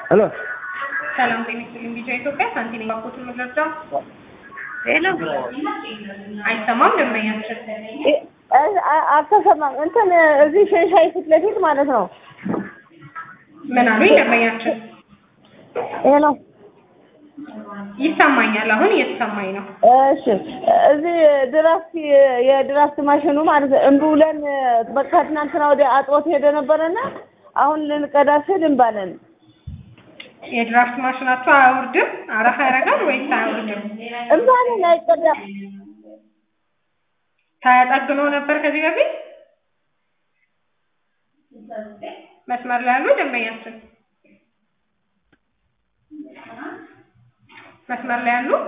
ሄሎ ሰላም ጤና ይስጥልኝ። ቢጫ ኢትዮጵያ ሳንቲም ባንኮትን መግለጫ ሄሎ አይሰማም። ደንበኛችን አልተሰማም። እንትን እዚህ ሸንሻይ ፊት ለፊት ማለት ነው። ምን አሉኝ? ደንበኛችን ሄሎ ይሰማኛል። አሁን እየተሰማኝ ነው። እሺ፣ እዚህ ድራፍት የድራፍት ማሽኑ ማለት ነው እምቢ ብለን በቃ ትናንትና ወዲያ አጥቦት ሄደ ነበረና አሁን ልንቀዳ ስል እንባለን የድራፍት ማሽናቸው አያወርድም? አረፋ ያደርጋል ወይስ አያወርድም? እንባለን አይቀዳም። ተጠግኖ ነበር ከዚህ በፊት መስመር ላይ ያሉ ደንበኛችን መስመር ላይ ያሉ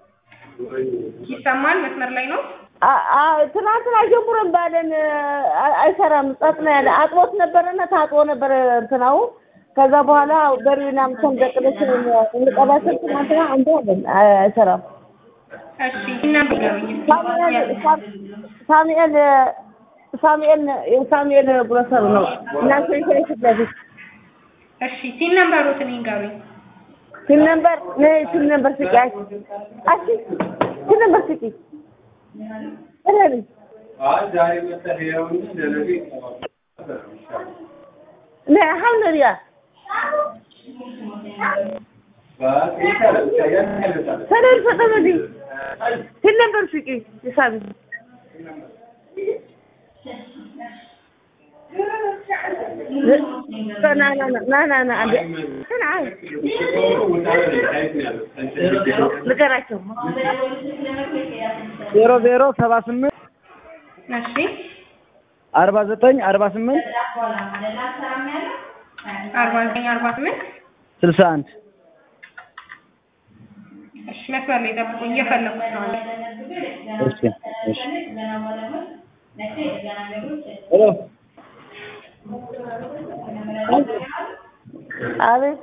ይሰማል። መስመር ላይ ነው። አ- አ- ትናንትና ጀምሮ እንባለን አ- አይሰራም። ጸጥ ነው ያለ አጥቦት ነበረና ታጥቦ ነበረ እንትናው ከዛ በኋላ በሪና ምሰን ደቅለሽ እንቀዳ ስል ትናንትና እንባለን አይ- አይሰራም። እሺ እና ንገሩኝ እስኪ። ሳሙኤል ሳሙኤል ሳሙኤል የሳሙኤል ግሮሰር ነው እና ሸንሻይ ፊት ለፊት እሺ ሲን ነምበሮትን ይንገሩኝ። ስል ነበር ነይ ስል ነበር ስቂ አይ አሺ ስል ነበር ስቂ እረሪ ነይ አልሐምዱሊላህ ሰላም ፈጠመዲ ስል ነበር ስቂ ይሳቢ ና ና ና ና ና አንዴ እንትን አይ ንገራቸው ዜሮ ዜሮ ሰባ ስምንት እሺ አርባ ዘጠኝ አርባ ስምንት አርባ ዘጠኝ አርባ ስምንት ስልሳ አንድ እሺ መስመር ላይ ጠብቁኝ፣ እየፈለኩት ነው። እሺ እሺ ሄሎ አቤት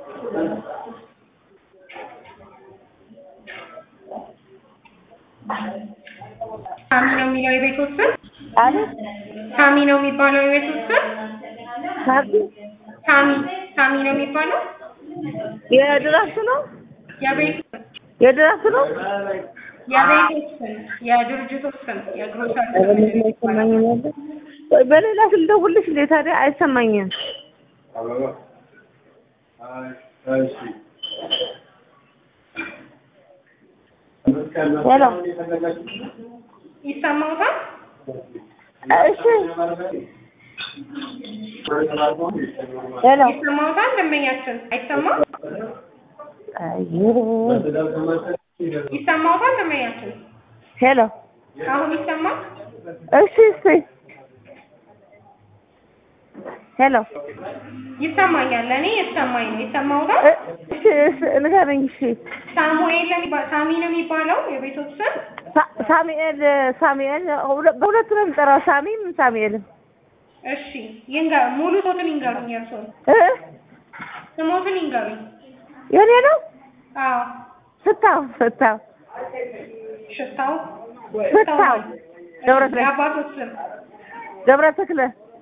ሳሚ ነው የሚለው የቤቶት ስም አቤት ሳሚ ነው የሚባለው የቤቶት ስም ሳቢ ሳሚ ሳሚ ነው የሚባለው የድራፍት ነው የቤት የድራፍት ነው የቤቶት ስም የድርጅቶች ስም የግሮሰሪ ኧረ ምንም አይሰማኝም ያለ ቆይ በሌላ ስልክ ልደውልልሽ እንዴ ታዲያ አይሰማኝም ሄሎ ይሰማውታል? እሺ ሄሎ ይሰማውታል? ደንበኛችን አይሰማም? አይ ይሰማውታል? ደንበኛችን ሄሎ አሁን ይሰማል? እሺ እሺ ሄሎ ይሰማኛል። ለእኔ የተሰማኝ ነው። ይሰማውታል? እ- እሺ እሺ ንገረኝ እሺ ሳሙኤል ነው የሚባ- ሳሚ ነው የሚባለው የቤቶት ስም ሳ- ሳሙኤል ሳሙኤል ሁለ- በሁለቱ ነው የምጠራው ሳሚም ሳሙኤልም እሺ ይንገር ሙሉ ሶትን ይንገሩኝ። የእርስዎን እ ስሞትን ይንገሩኝ። የኔ ነው አዎ ፍታው ፍታው ሽታው ፍታው ገብረ ተክለ የአባቶት ስም ገብረ ተክለ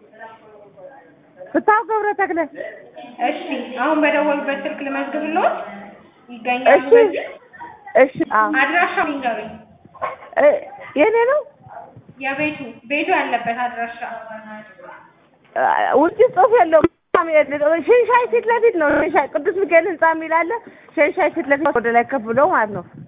ፍታው ገብረ ተክለ እሺ አሁን በደወሉበት ስልክ ልመዝግብልዎት ይገኛሉ እሺ በዚህ እሺ አዎ አድራሻው ይንገሩኝ እ የኔ ነው የቤቱ ቤቱ ያለበት አድራሻ አ- ውጭ ጽሑፍ የለውም ሳሙኤል ሸንሻይ ፊት ለፊት ነው ሸንሻይ ቅዱስ ሚካኤል ህንጻ የሚል አለ ሸንሻይ ፊት ለፊት ወደ ላይ ከፍ ብሎ ማለት ነው